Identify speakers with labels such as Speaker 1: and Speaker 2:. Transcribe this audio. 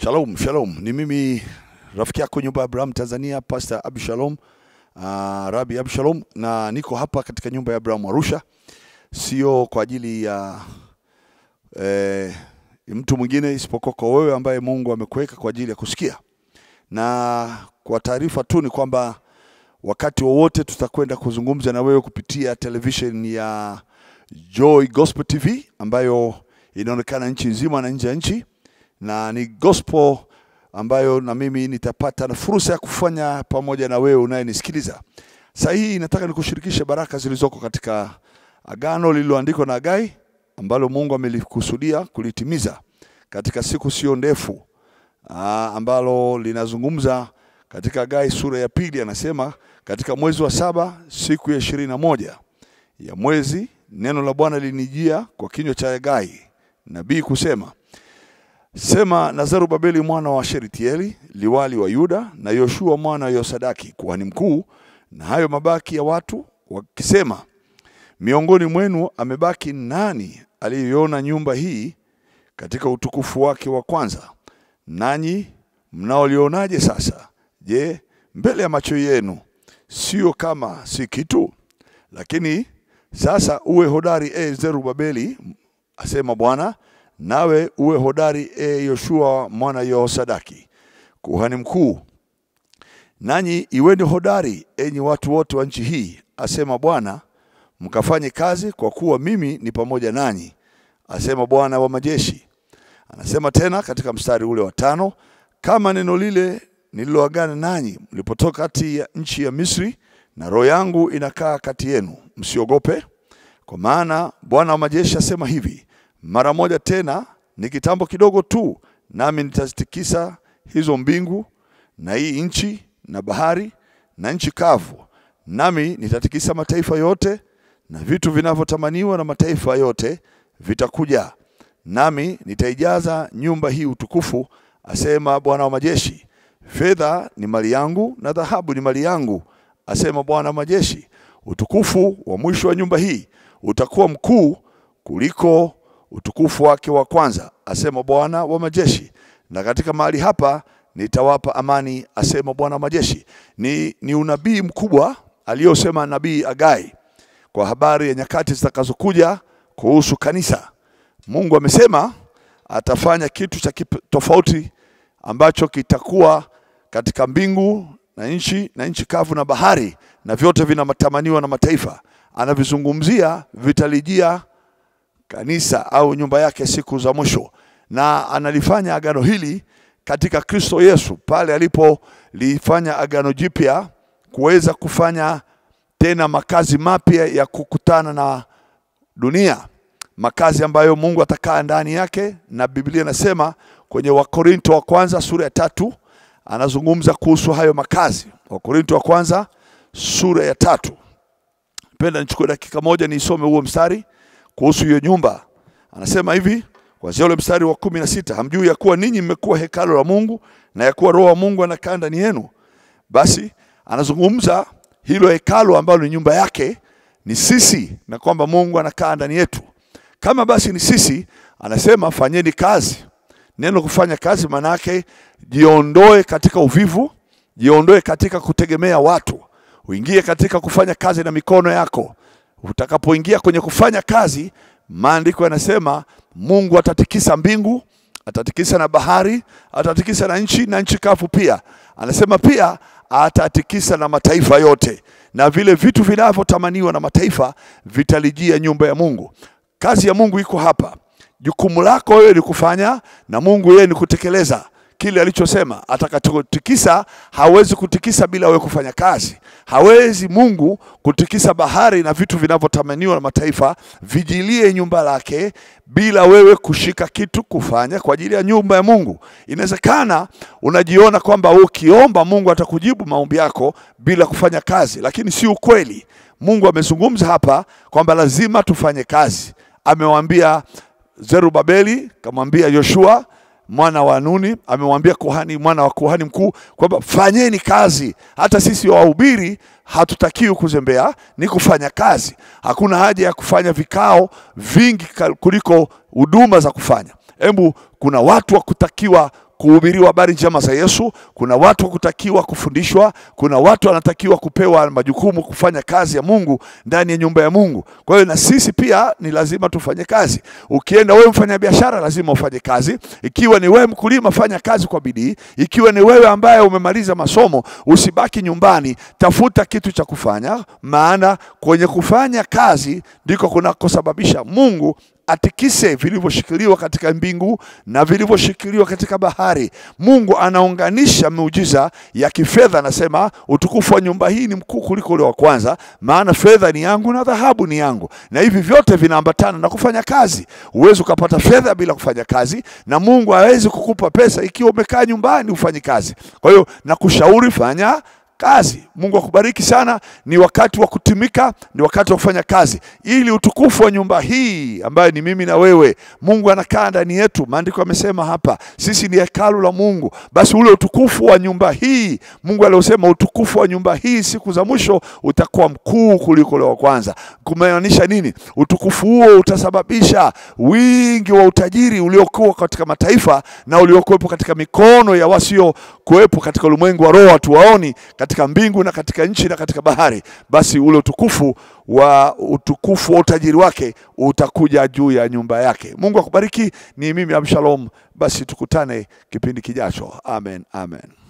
Speaker 1: Shalom, shalom. Ni mimi rafiki yako nyumba ya Abraham Tanzania, Pastor Abu Shalom, uh, Rabi Abu Shalom, na niko hapa katika nyumba ya Abraham Arusha, sio kwa ajili ya eh, mtu mwingine isipokuwa kwa wewe ambaye Mungu amekuweka kwa ajili ya kusikia. Na kwa taarifa tu ni kwamba wakati wowote tutakwenda kuzungumza na wewe kupitia television ya Joy Gospel TV ambayo inaonekana nchi nzima na nje ya nchi, na ni gospel ambayo na mimi nitapata na fursa ya kufanya pamoja na wewe unayenisikiliza. Sasa hii nataka nikushirikishe baraka zilizoko katika agano lililoandikwa na Hagai ambalo Mungu amelikusudia kulitimiza katika siku sio ndefu, aa, ambalo linazungumza katika Hagai sura ya pili, anasema katika mwezi wa saba siku ya ishirini na moja ya mwezi neno la Bwana linijia kwa kinywa cha Hagai nabii kusema, sema na Zerubabeli mwana wa Sheritieli liwali wa Yuda na Yoshua mwana wa Yosadaki kuhani mkuu na hayo mabaki ya watu wakisema, miongoni mwenu amebaki nani aliyeiona nyumba hii katika utukufu wake wa kwanza? Nanyi mnaolionaje sasa? Je, mbele ya macho yenu sio kama si kitu? Lakini sasa uwe hodari, e Zerubabeli, asema Bwana, nawe uwe hodari, e Yoshua mwana Yehosadaki kuhani mkuu. Nanyi iweni hodari, enyi watu wote wa nchi hii, asema Bwana, mkafanye kazi, kwa kuwa mimi ni pamoja nanyi, asema Bwana wa majeshi. Anasema tena katika mstari ule wa tano, kama neno lile nililoagana nanyi mlipotoka kati ya nchi ya Misri, na roho yangu inakaa kati yenu, msiogope, kwa maana Bwana wa majeshi asema hivi, mara moja tena, ni kitambo kidogo tu, nami nitazitikisa hizo mbingu na hii nchi na bahari na nchi kavu, nami nitatikisa mataifa yote na vitu vinavyotamaniwa na mataifa yote vitakuja, nami nitaijaza nyumba hii utukufu, asema Bwana wa majeshi. Fedha ni mali yangu na dhahabu ni mali yangu, asema Bwana wa majeshi. Utukufu wa mwisho wa nyumba hii utakuwa mkuu kuliko utukufu wake wa kwanza, asema Bwana wa majeshi. Na katika mahali hapa nitawapa amani, asema Bwana wa majeshi. Ni, ni unabii mkubwa aliyosema nabii Hagai kwa habari ya nyakati zitakazokuja kuhusu kanisa. Mungu amesema atafanya kitu cha kip- tofauti ambacho kitakuwa katika mbingu na nchi na nchi kavu na bahari na vyote vinatamaniwa na mataifa. Anavizungumzia vitalijia kanisa au nyumba yake siku za mwisho, na analifanya agano hili katika Kristo Yesu pale alipolifanya agano jipya kuweza kufanya tena makazi mapya ya kukutana na dunia, makazi ambayo Mungu atakaa ndani yake, na Biblia inasema kwenye Wakorinto wa kwanza sura ya tatu anazungumza kuhusu hayo makazi. Wakorinto wa kwanza sura ya tatu. Penda nichukue dakika moja niisome huo mstari kuhusu hiyo nyumba. Anasema hivi kuanzia ule mstari wa kumi na sita hamjui ya kuwa ninyi mmekuwa hekalo la Mungu na ya kuwa Roho wa Mungu anakaa ndani yenu? Basi anazungumza hilo hekalo ambalo ni nyumba yake ni sisi, na kwamba Mungu anakaa ndani yetu. Kama basi ni sisi, anasema fanyeni kazi. Neno kufanya kazi maana yake jiondoe katika uvivu, jiondoe katika kutegemea watu, uingie katika kufanya kazi na mikono yako. Utakapoingia kwenye kufanya kazi, maandiko yanasema Mungu atatikisa mbingu, atatikisa na bahari, atatikisa na nchi na nchi kavu pia. Anasema pia atatikisa na mataifa yote, na vile vitu vinavyotamaniwa na mataifa vitalijia nyumba ya Mungu. Kazi ya Mungu iko hapa. Jukumu lako wewe ni kufanya, na Mungu yeye ni kutekeleza kile alichosema. Atakachotikisa hawezi kutikisa bila wewe kufanya kazi. Hawezi Mungu kutikisa bahari na vitu vinavyotamaniwa na mataifa vijilie nyumba lake bila wewe kushika kitu kufanya kwa ajili ya nyumba ya Mungu. Inawezekana unajiona kwamba ukiomba Mungu atakujibu maombi yako bila kufanya kazi, lakini si ukweli. Mungu amezungumza hapa kwamba lazima tufanye kazi. Amewaambia Zerubabeli, kamwambia Yoshua mwana wa Nuni, amemwambia kuhani mwana wa kuhani mkuu kwamba fanyeni kazi. Hata sisi wahubiri hatutakiwi kuzembea, ni kufanya kazi. Hakuna haja ya kufanya vikao vingi ka- kuliko huduma za kufanya. Hebu kuna watu wa kutakiwa kuhubiriwa habari njema za Yesu, kuna watu kutakiwa kufundishwa, kuna watu wanatakiwa kupewa majukumu kufanya kazi ya Mungu ndani ya nyumba ya Mungu. Kwa hiyo na sisi pia ni lazima tufanye kazi. Ukienda wewe mfanya biashara, lazima ufanye kazi. Ikiwa ni wewe mkulima, fanya kazi kwa bidii. Ikiwa ni wewe ambaye umemaliza masomo, usibaki nyumbani, tafuta kitu cha kufanya, maana kwenye kufanya kazi ndiko kunakosababisha Mungu atikise vilivyoshikiliwa katika mbingu na vilivyoshikiliwa katika bahari. Mungu anaunganisha miujiza ya kifedha, anasema utukufu wa nyumba hii ni mkuu kuliko ule wa kwanza, maana fedha ni yangu na dhahabu ni yangu, na hivi vyote vinaambatana na kufanya kazi. Huwezi ukapata fedha bila kufanya kazi, na Mungu hawezi kukupa pesa ikiwa umekaa nyumbani ufanye kazi. Kwa hiyo nakushauri fanya kazi. Mungu akubariki sana. Ni wakati wa kutumika, ni wakati wa kufanya kazi, ili utukufu wa nyumba hii ambayo ni mimi na wewe, Mungu anakaa ndani yetu. Maandiko yamesema hapa, sisi ni hekalu la Mungu. Basi ule utukufu wa nyumba hii, Mungu aliosema utukufu wa nyumba hii siku za mwisho utakuwa mkuu kuliko ule wa kwanza. Kumaanisha nini? Utukufu huo utasababisha wingi wa utajiri uliokuwa katika mataifa na uliokuwepo katika mikono ya wasio kuwepo katika ulimwengu wa roho, hatuwaoni katika mbingu na katika nchi na katika bahari. Basi ule utukufu wa utukufu wa utajiri wake utakuja juu ya nyumba yake. Mungu akubariki. Ni mimi Abshalom. Basi tukutane kipindi kijacho. Amen, amen.